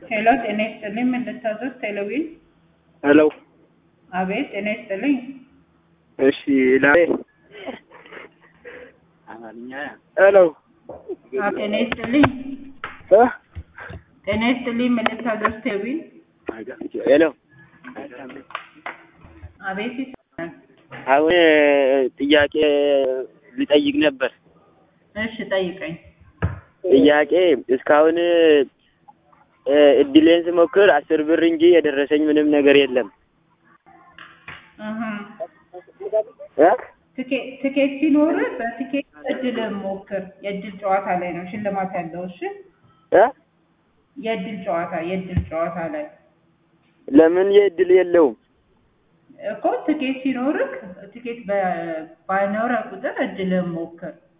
ሄሎ ጤና ይስጥልኝ ምን ልታዘዝ ቴሌቪዥን ሄሎ አቤት ጤና ይስጥልኝ እሺ ላሬ ሄሎ አዎ ጤና ይስጥልኝ እ ጤና ይስጥልኝ ምን ልታዘዝ ቴሌቪዥን ሄሎ አቤት ይሰማል አሁን ጥያቄ ልጠይቅ ነበር። እሺ ጠይቀኝ ጥያቄ እስካሁን እ እድሌን ስሞክር አስር ብር እንጂ የደረሰኝ ምንም ነገር የለም። እህ እ ትኬት ትኬት ሲኖርህ በትኬት እድልህን ሞክር የእድል ጨዋታ ላይ ነው ሽልማት ያለው እሺ እ የእድል ጨዋታ የእድል ጨዋታ ላይ ለምን የእድል የለውም? እኮ ትኬት ሲኖርህ ትኬት በ- ባይኖረህ ቁጥር እድልህን ሞክር